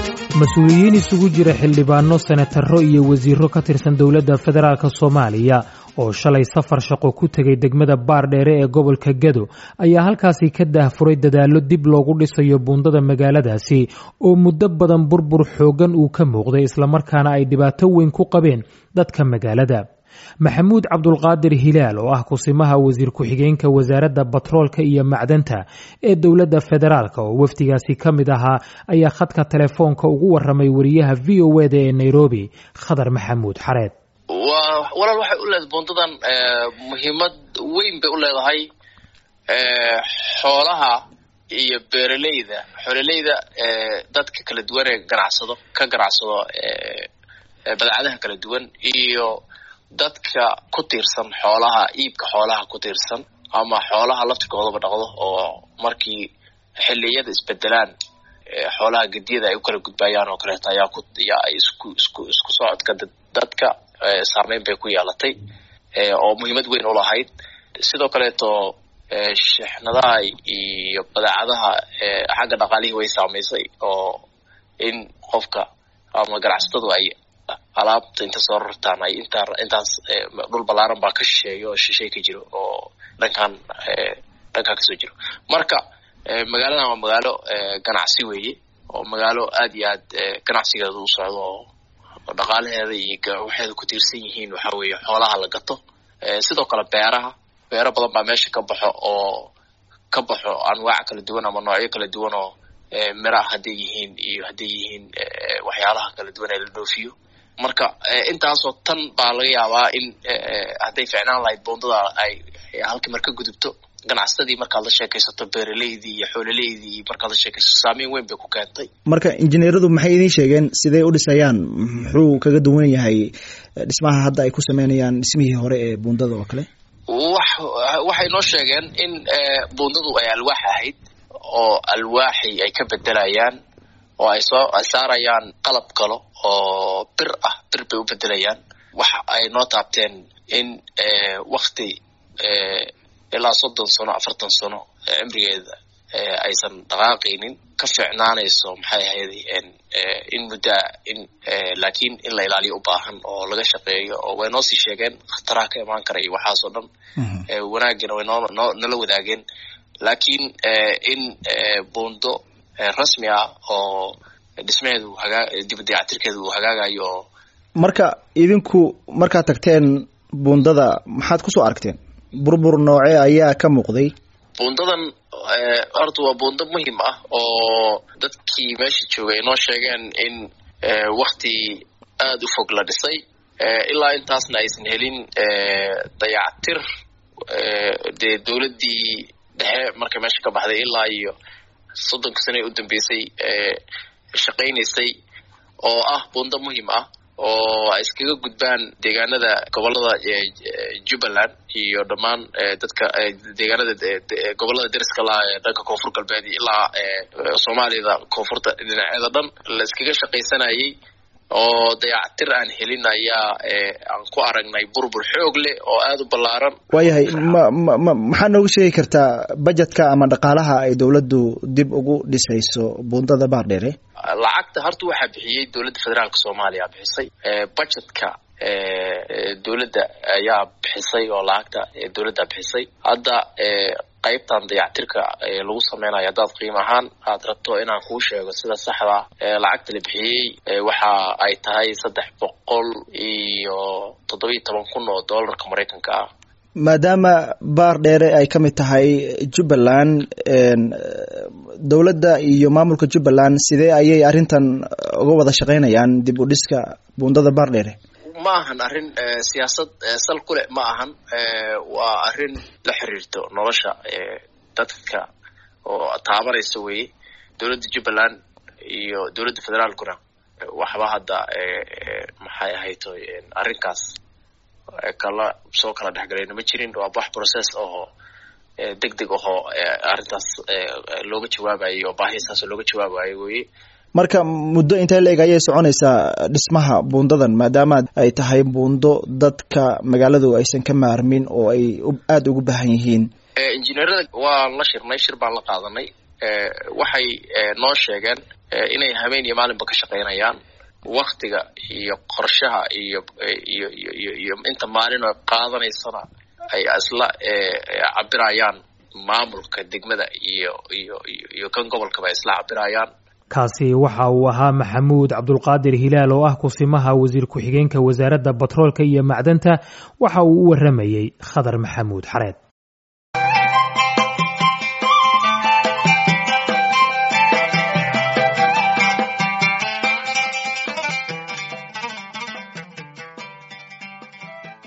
mas-uuliyiin isugu jira xildhibaano senataro iyo wasiiro ka tirsan dowladda federaalk soomaaliya oo shalay safar shaqo ku tegay degmada baardheere ee gobolka gado ayaa halkaasi ka daahfuray dadaallo dib loogu dhisayo buundada magaaladaasi oo muddo badan burbur xooggan uu ka muuqday islamarkaana ay dhibaato weyn ku qabeen dadka magaalada maxamuud cabdulqaadir hilaal oo ah kusimaha wasiir ku-xigeenka wasaaradda batroolka iyo macdanta ee dowladda federaalk oo wafdigaasi ka mid ahaa ayaa khadka telefoonka ugu waramay wariyaha v o eda ee nairobi khadar maxamuud xareed walaal waxay u leedahay buundadan muhiimad weyn bay u leedahay xoolaha iyo beeraleyda xoololeyda dadka kala duwan ee ganacsado ka ganacsado badacadaha kala duwan iyo dadka ku tiirsan xoolaha iibka xoolaha ku tiirsan ama xoolaha laftirkoodaba dhaqdo oo markii xiliyada isbedelaan xoolaha gediyada ay u kala gudbayaan oo kaleeto ayaa ku yaa ay isku isku isku socodka dadka saameyn bay ku yeelatay oo muhiimad weyn u lahayd sidoo kaleeto shexnadaha iyo badeecadaha xagga dhaqaalihii way saamaysay oo in qofka ama ganacsatadu ay alaabta inta soo rartaan ay intaa intaas dhul ballaaran baa ka shisheeya oo shishay ka jiro oo dhankan dhankan kasoo jiro marka magaaladan waa magaalo ganacsi weeye oo magaalo aad iyo aad ganacsigeeda u socdo oo dhaqaalaheeda iyo waxeeda ku tiirsan yihiin waxa weeye xoolaha la gato sidoo kale beeraha beero badan baa meesha ka baxo oo ka baxo anwaac kala duwan ama noocyo kala duwan oo miraha hadday yihiin iyo hadday yihiin waxyaalaha kala duwan ee la dhoofiyo marka intaasoo tan baa laga yaabaa in hadday ficnaan lahayd buundada ay halkii mar ka gudubto ganacsatadii markaad la sheekaysato beeraleydii iyo xoolaleydii markaad la sheekaysato saameyn weyn bay ku keentay marka injineeradu maxay idiin sheegeen siday u dhisayaan muxuu kaga duwan yahay dhismaha hadda ay ku sameynayaan dhismihii hore ee buundada oo kale wax waxay noo sheegeen in buundadu ay alwaax ahayd oo alwaaxi ay ka bedelayaan oo ay soo ay saarayaan qalab kalo oo bir ah bir bay u bedelayaan waxa ay noo taabteen in wakti ilaa soddon sano afartan sano cimrigeeda aysan dhaqaaqaynin ka fiicnaanayso maxay ahayd in muddaa in laakiin in la ilaaliyo u baahan oo laga shaqeeyo oo way noo sii sheegeen khataraha ka imaan kara iyo waxaasoo dhan wanaagina way noo noo nala wadaageen laakiin in buundo rasmi ah oo dhismaheedu hagaa dibadayactirkeeda uu hagaagayo oo marka idinku markaad tagteen buundada maxaad kusoo aragteen burbur noocee ayaa ka muuqday buundadan horta waa buundo muhiim ah oo dadkii meesha joogay noo sheegeen in wakti aada u fog la dhisay ilaa intaasna aysan helin dayactir dee dowladdii dhexe markay meesha ka baxday ilaa iyo soddonka sane u dambeysay shaqaynaysay oo ah buundo muhiim ah oo ay iskaga gudbaan deegaanada gobolada jubbaland iyo dhammaan dadka deegaanada gobolada deriska laha ee dhanka koonfur galbeed ilaa soomaaliyada koonfurta dhinaceeda dhan la iskaga shaqaysanayay oo dayactir aan helin ayaa aan ku aragnay burbur xoog leh oo aada u ballaaran waayahay ma ma ma maxaa nooga sheegi kartaa bajetka ama dhaqaalaha ay dowladdu dib ugu dhisayso buundada baardheere lacagta horta waxaa bixiyey dowladda federaalka soomaaliya bixisay budgetka dowladda ayaa bixisay oo lacagta dowladda bixisay hadda qaybtan dayactirka lagu sameynayo haddaad qiim ahaan aad rabto inaan kuu sheego sida saxda lacagta la bixiyey waxa ay tahay saddex boqol iyo toddobiyo toban kun oo dollarka maraykanka ah maadaama baar dheere ay ka mid tahay jubbaland dowladda iyo maamulka jubbaland sidee ayay arrintan uga wada shaqeynayaan dib u dhiska buundada baar dheere ma ahan arrin siyaasad sal ku leh ma ahan waa arrin la xiriirto nolosha dadka oo taabanaysa weye dowladda jubbaland iyo dowladda federaalkuna waxba hadda maxay ahayto arrinkaas kala soo kala dhexgalayna ma jirin waa wax process ahoo deg deg ahoo arrintaas looga jawaabayo oo baahistaas looga jawaabayo weye marka muddo intee la eg ayay soconaysaa dhismaha buundadan maadaama ay tahay buundo dadka magaaladu aysan ka maarmin oo ay aada ugu baahan yihiin injineerada waan la shirnay shir baan la qaadanay waxay noo sheegeen inay habeen iyo maalinba ka shaqaynayaan waktiga iyo qorshaha iyo iyo iyo iyo inta maalin oo qaadanaysana ay isla cabirayaan maamulka degmada iyo iyo iyo kan gobolkaba ay isla cabirayaan kaasi waxa uu ahaa maxamuud cabdulqaadir hilaal oo ah kusimaha wasiir ku-xigeenka wasaaradda batroolka iyo macdanta waxa uu u waramayey khadar maxamuud xareed